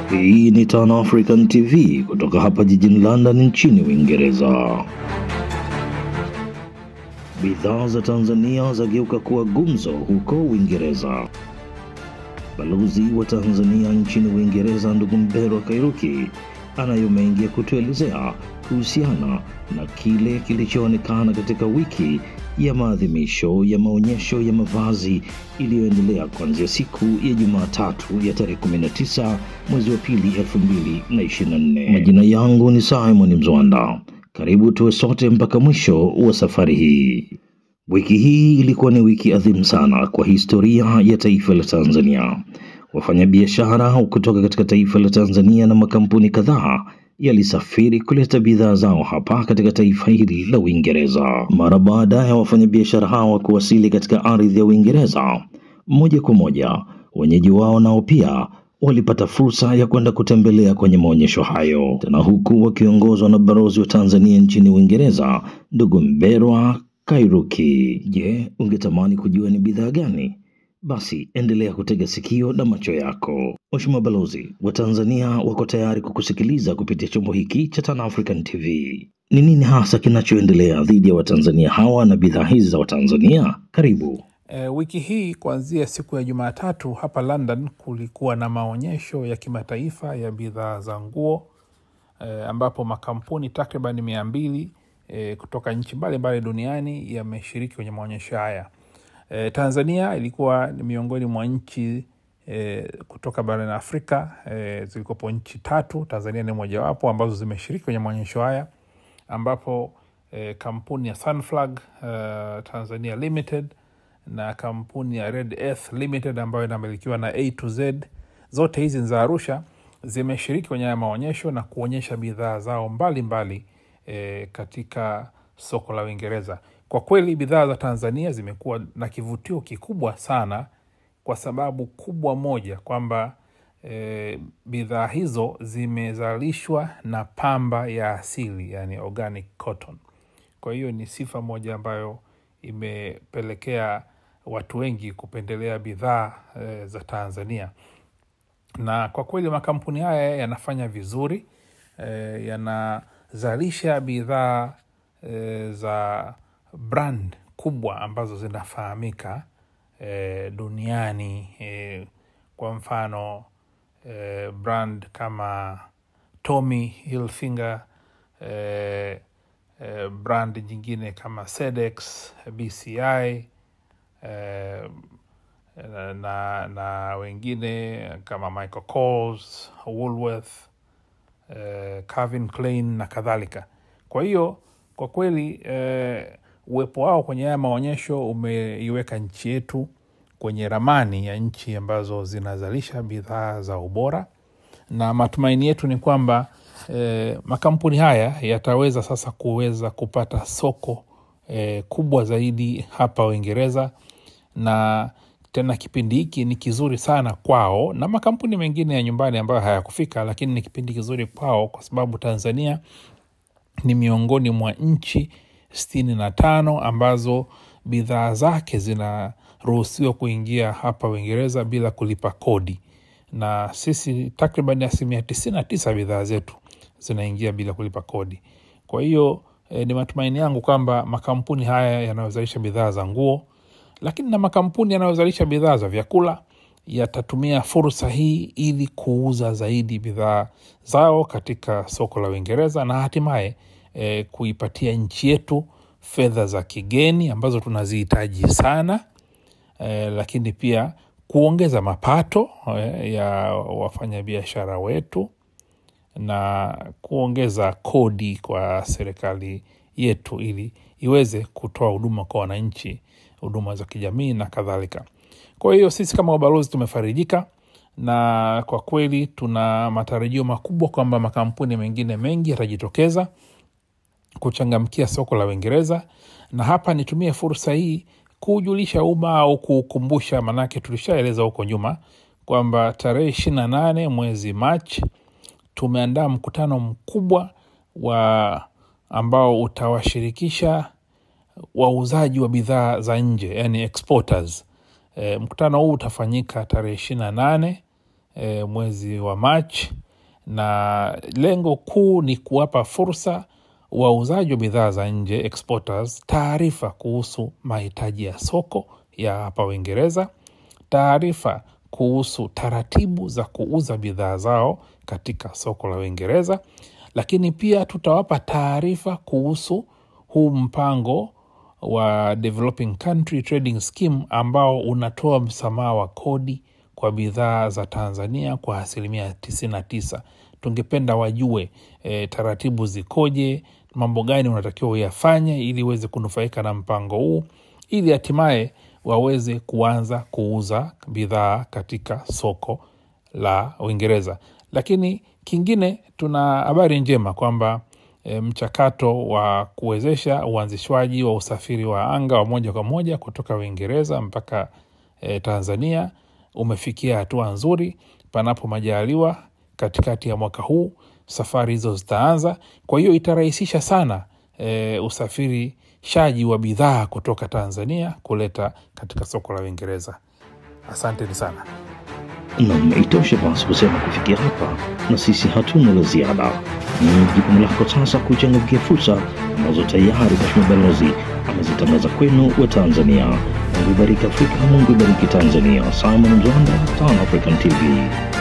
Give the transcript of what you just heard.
Hii ni Tan African TV kutoka hapa jijini London nchini Uingereza. Bidhaa za Tanzania zageuka kuwa gumzo huko Uingereza. Balozi wa Tanzania nchini Uingereza ndugu Mberwa Kairuki anayo mengi ya kutuelezea kuhusiana na kile kilichoonekana katika wiki ya maadhimisho ya maonyesho ya mavazi iliyoendelea kuanzia siku ya Jumatatu ya tarehe 19 mwezi wa pili 2024. Majina yangu ni Simon Mzwanda. Karibu tuwe sote mpaka mwisho wa safari hii. Wiki hii ilikuwa ni wiki adhimu sana kwa historia ya taifa la Tanzania. Wafanyabiashara kutoka katika taifa la Tanzania na makampuni kadhaa yalisafiri kuleta bidhaa zao hapa katika taifa hili la Uingereza. Mara baada ya wafanyabiashara hawa kuwasili katika ardhi ya Uingereza, moja kwa moja wenyeji wao nao pia walipata fursa ya kwenda kutembelea kwenye maonyesho hayo, tena huku wakiongozwa na balozi wa Tanzania nchini Uingereza, ndugu Mberwa Kairuki. Je, ungetamani kujua ni bidhaa gani? Basi endelea kutega sikio na macho yako. Mheshimiwa Balozi, wa Tanzania wako tayari kukusikiliza kupitia chombo hiki cha Tan African TV. Ni nini hasa kinachoendelea dhidi ya Watanzania hawa na bidhaa hizi za Watanzania? Karibu. E, wiki hii kuanzia siku ya Jumatatu hapa London kulikuwa na maonyesho ya kimataifa ya bidhaa za nguo e, ambapo makampuni takriban mia mbili e, kutoka nchi mbalimbali duniani yameshiriki kwenye maonyesho haya. E, Tanzania ilikuwa ni miongoni mwa nchi e, kutoka barani Afrika e, zilikopo nchi tatu. Tanzania ni mojawapo ambazo zimeshiriki kwenye maonyesho haya ambapo e, kampuni ya Sunflag uh, Tanzania Limited na kampuni ya Red Earth Limited ambayo inamilikiwa na A to Z, zote hizi za Arusha zimeshiriki kwenye haya maonyesho na kuonyesha bidhaa zao mbalimbali mbali, e, katika soko la Uingereza. Kwa kweli bidhaa za Tanzania zimekuwa na kivutio kikubwa sana, kwa sababu kubwa moja kwamba e, bidhaa hizo zimezalishwa na pamba ya asili, yani organic cotton. Kwa hiyo ni sifa moja ambayo imepelekea watu wengi kupendelea bidhaa e, za Tanzania, na kwa kweli makampuni haya yanafanya vizuri e, yanazalisha bidhaa e, za brand kubwa ambazo zinafahamika e, duniani e, kwa mfano e, brand kama Tommy Hilfiger e, e, brand nyingine kama Sedex, BCI e, na, na wengine kama Michael Kors, Woolworth e, Calvin Klein na kadhalika. Kwa hiyo kwa kweli e, uwepo wao kwenye haya maonyesho umeiweka nchi yetu kwenye ramani ya nchi ambazo zinazalisha bidhaa za ubora, na matumaini yetu ni kwamba e, makampuni haya yataweza sasa kuweza kupata soko e, kubwa zaidi hapa Uingereza, na tena kipindi hiki ni kizuri sana kwao na makampuni mengine ya nyumbani ambayo hayakufika, lakini ni kipindi kizuri kwao kwa sababu Tanzania ni miongoni mwa nchi sitini na tano ambazo bidhaa zake zinaruhusiwa kuingia hapa Uingereza bila kulipa kodi, na sisi takriban asilimia tisini na tisa bidhaa zetu zinaingia bila kulipa kodi. Kwa hiyo eh, ni matumaini yangu kwamba makampuni haya yanayozalisha bidhaa za nguo, lakini na makampuni yanayozalisha bidhaa za vyakula yatatumia fursa hii ili kuuza zaidi bidhaa zao katika soko la Uingereza na hatimaye E, kuipatia nchi yetu fedha za kigeni ambazo tunazihitaji sana e, lakini pia kuongeza mapato e, ya wafanyabiashara wetu na kuongeza kodi kwa serikali yetu ili iweze kutoa huduma kwa wananchi, huduma za kijamii na kadhalika. Kwa hiyo sisi kama ubalozi tumefarijika na kwa kweli tuna matarajio makubwa kwamba makampuni mengine mengi yatajitokeza kuchangamkia soko la Uingereza. Na hapa nitumie fursa hii kujulisha umma au kukumbusha, manake tulishaeleza huko nyuma kwamba tarehe ishirini na nane mwezi Machi tumeandaa mkutano mkubwa wa ambao utawashirikisha wauzaji wa bidhaa za nje, yani exporters. E, mkutano huu utafanyika tarehe ishirini na nane e, mwezi wa Machi, na lengo kuu ni kuwapa fursa wauzaji wa bidhaa za nje exporters taarifa kuhusu mahitaji ya soko ya hapa Uingereza, taarifa kuhusu taratibu za kuuza bidhaa zao katika soko la Uingereza, lakini pia tutawapa taarifa kuhusu huu mpango wa Developing Country Trading Scheme ambao unatoa msamaha wa kodi kwa bidhaa za Tanzania kwa asilimia 99. Tungependa wajue e, taratibu zikoje, mambo gani unatakiwa uyafanye ili uweze kunufaika na mpango huu, ili hatimaye waweze kuanza kuuza bidhaa katika soko la Uingereza. Lakini kingine, tuna habari njema kwamba e, mchakato wa kuwezesha uanzishwaji wa usafiri wa anga wa moja kwa moja kutoka Uingereza mpaka e, Tanzania umefikia hatua nzuri. Panapo majaliwa, katikati ya mwaka huu safari hizo zitaanza. Kwa hiyo itarahisisha sana e, usafirishaji wa bidhaa kutoka Tanzania kuleta katika soko la Uingereza. Asanteni sana. Nam, itoshe basi kusema kufikia hapa, na sisi hatuna la ziada. Ni jukumu lako sasa kuchangamkia fursa ambazo tayari Mheshimiwa Balozi amezitangaza kwenu wa Tanzania. Mungu ibariki Afrika, Mungu ibariki Tanzania. Simon Mzwanda, Tan African TV.